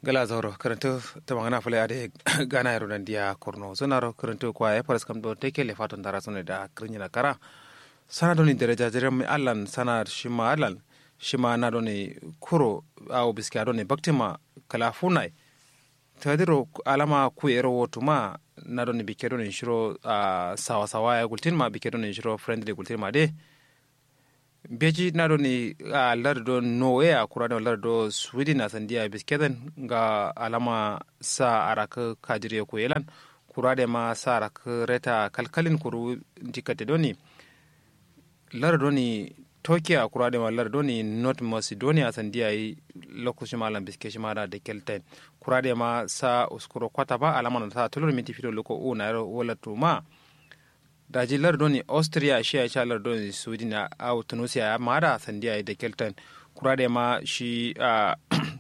gala zauro karanto ta magana fule ade gana yaro nan dia korno sonaro karanto kwa e paras kam do teke le faton dara sonne da krinya na kara sana doni dereja jerem allan sana shima allan shima na doni kuro au biski doni baktima kala funai tadiro alama ku ero wotuma na doni bike doni shiro uh, sawa sawa ya gultin ma bike doni shiro friendly gultin ma de beji na do ni a lardo norway a kura da lardo sweden a sandiya bisketen ga alama sa araka kajire ko yelan kura da ma sa araka reta kalkalin kuru dikate doni lardo ni turkey a kura da ma lardo ni north macedonia sandiya yi lokacin malam biske shi mara da kelten kura da ma sa uskuro kwata ba alama na ta tulur minti fito loko o na wala tuma daji lardoni austria shi ya sha lardoni sweden a au tunisia ya mara sandiya da kelton kura da ma shi a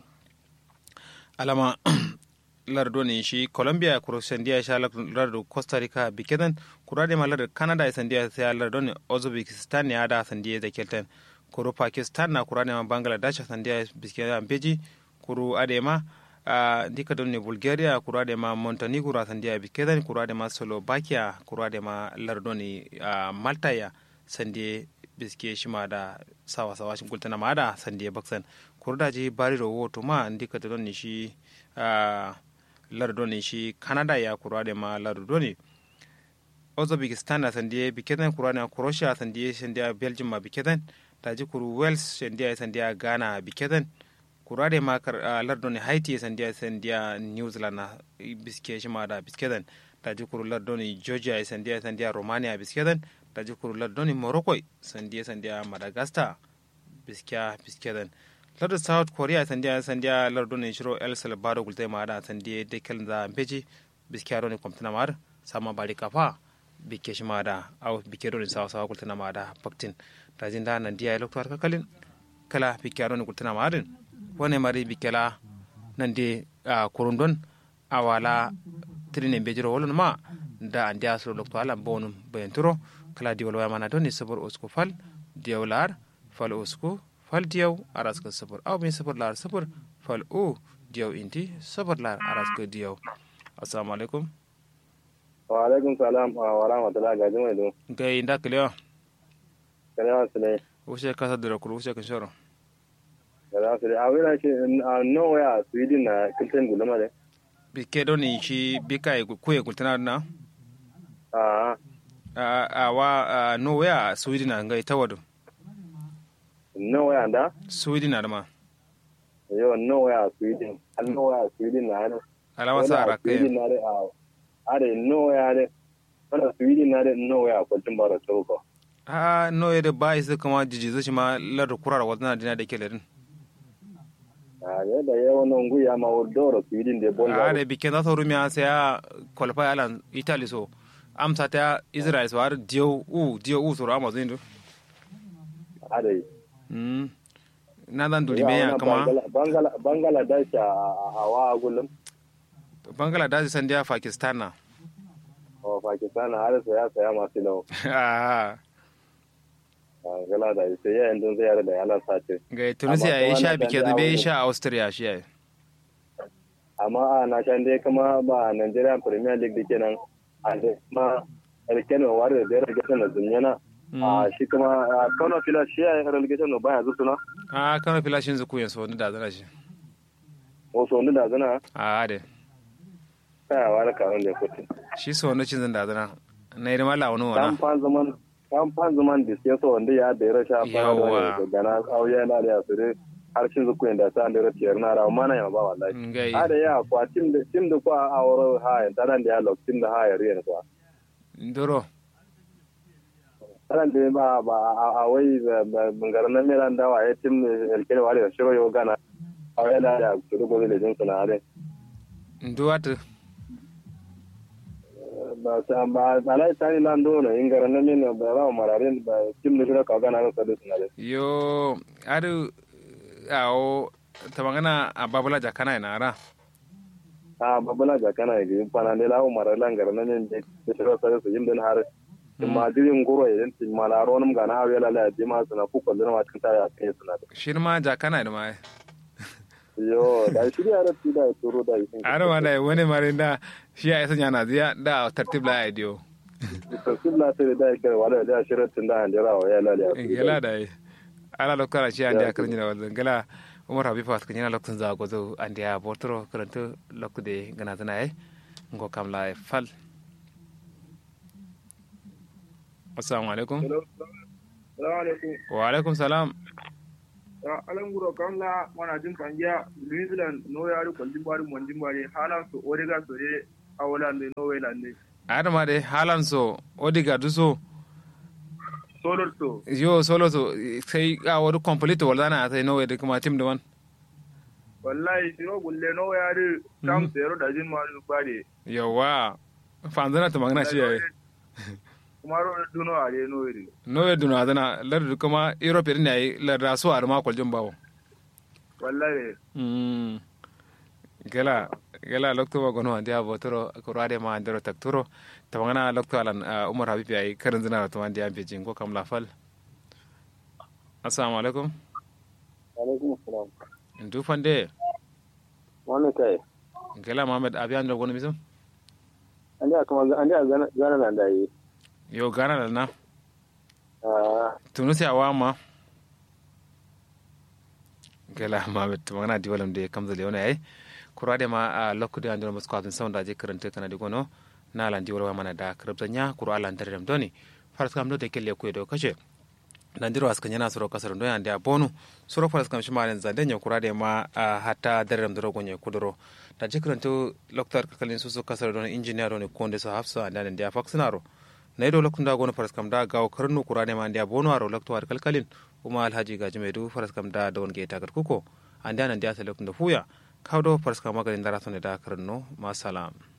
alama lardoni shi colombia kuro sandiya sha lardo costa rica bikedan kura da ma lardon canada sandiya ya lardoni uzbekistan ya da sandiya da kelton kuro pakistan na kura da ma bangladesh sandiya bikedan beji kuro adema uh, dika don ne bulgaria kura da ma montenegro sandiya bikedan kura da ma slovakia kura da ma lardoni uh, malta ya sandiya biske shi ma da sawa sawa shi gultana ma da sandiya baksan kura da ji bari da woto ma dika don ne shi uh, lardoni shi canada ya kura da ma lardoni uzbekistan na sandiya bikedan kura da croatia sandiya sandiya belgium ma bikedan da ji kuru wales sandiya sandiya ghana bikedan kurade ma kar uh, lardoni haiti sandiya sandiya new zealand na biske shima da biskeden da jikuru lardoni georgia sandiya sandiya romania biskeden da jikuru lardoni morocco sandiya sandiya madagascar biskiya biskeden lardin south korea sandiya sandiya lardoni shiro el salvador gulte ma da sandiya dekel da beji biskiya doni kwamtana ma sama bari kafa bikke shima da au bikke doni sawa sawa gultana ma da baktin da jinda nan diya electoral kakalin kala bikke doni gultana ma din wone mari bikela nande a korondon a wala trine bejiro wolon ma da andi asro lokto ala bonum bayanturo kala diwol waya mana doni sabor usku fal diyaw lar fal usku fal diyaw araska sabor aw min sabor lar sabor fal u diyaw inti sabor lar araska diyaw assalamu alaikum wa alaikum salam wa rahmatullahi ga jimai do gay nda kliyo kalewa sule ushe kasa dira kulu ushe kinshoro da su da awira shi a noya sweden na kiltin gulama da bike doni shi bika kuye kultana na a a wa norway a sweden na ngai tawadu noya da sweden na ma yau noya sweden an noya sweden na ne alama sa ara sweden na da a are noya da wanda sweden na da noya kultin bara tauko a noye da ba isa kama jiji zai ma lar kurar wadana dina da ke ladin a yadda yawan nan guya ma wadoro sweden da bonda a da bikin za ta rumi a sai a qualify alan italy so amsa ta israel so har diyo u diyo u suru amazon do a da yi na zan duri me ya kama bangladesh a hawa a gulum bangladesh san dia pakistan na o pakistan har saya saya masu lau gala da sai ya yanzu zai da yana sace ga tunisia ya sha bike da bai sha austria shi yayi amma a na shan dai kuma ba Nigeria Premier League dake nan a da kuma Erken wa da da relegation da zunyana a shi kuma Kano Fila shi ya relegation no baya zusuna a Kano Fila shin zuku yanzu wani da zana shi o so da zana a de kai wa da karon da kuti shi so wani cin zan da zana na yi mala wani wana kan zaman kan fan zaman da sai so wanda ya da rasha fara da gana auya na da yasire har cin zuku da ta da rafiyar na rawa mana ya ba wallahi a da ya kwa tim da tim da kwa a woro ha ya taran da ya lok tim da ha ya riya kwa ndoro taran da ba ba a wai bangaran nan meran da wa ya tim elkene wa da shiro yo gana auya da ya turu gobe da jinsu na are nduwatu ba sa ba alai tani lan do no ingara na min ba ba mararin ba tim ne ka ga na sadu sunare yo adu awo tamangana a babula jakana ina ara a babula jakana ga pana ne lawo maralan gara na min de shiro sadu su yimden har ma dirin guro idan tin mala ronum ga na awela la di ma suna ku kullu ma tin ta ya kai suna shirma jakana ina ma yo da shi ya rati da turo da yi ara ma da wani mare da shi ya sanya na ziya da tartib la idio tartib la sai da kai wala da shiratin da handira wa ya laliya gela da yi ala lokara shi an da kan jina wannan gela umar habibu at kan yana lokacin za go zo an da botoro karanta lokude gana tana yi ngo kam la fal assalamu alaikum wa alaikum salam alan guro kan la mana jin fangiya new zealand no ya ru kwalin bari mon jin bari halan so orega so de awalan de no welan de adama de halan so odiga du so solo so yo solo so sai a wani complete wala na sai no de kuma tim da wan wallahi siro gulle no ya ru tam zero da jin ma ru bari yawa fanzana ta magana shi yayi kuma ro duno are no ri no we duna adana lardu kuma europe ne yayi larda so ar ma kwaljin bawo wallahi mm gela gela lokto ba gono andia botoro ko rade ma andero takturo tamangana lokto alan umar habib yayi karin zina to andia be jingo kam la fal assalamu alaikum alaikum assalam ndu fande wannan kai gela mohammed abiyan da gono misum andia kuma andia zana nan da yi yo gana da na tunu sai awa ma gela mohammed tamangana di walam de kam zale wona yayi kurade ma a lokkude andiro mo skwadin sawda je karante kana di gono na lan di wala mana da krabta nya kuro ala ndare dem doni faras kam do de kelle ko do kace nandiro aska nyana soro kasar do yande a bonu soro faras kam shima len zande nya kurade ma hatta dare dem do gonye kudoro da je karante loktar kalin susu kasar do engineer do ne konde so hafsa anda ndia faksinaro na ido lokunda gono faras kam da gawo karnu kurade ma ndia bonu aro loktar kalkalin kuma alhaji gaji medu faras kam da don ge tagar kuko anda nan dia sa lokunda fuya kawdo farska maganin dara da karanno ma salam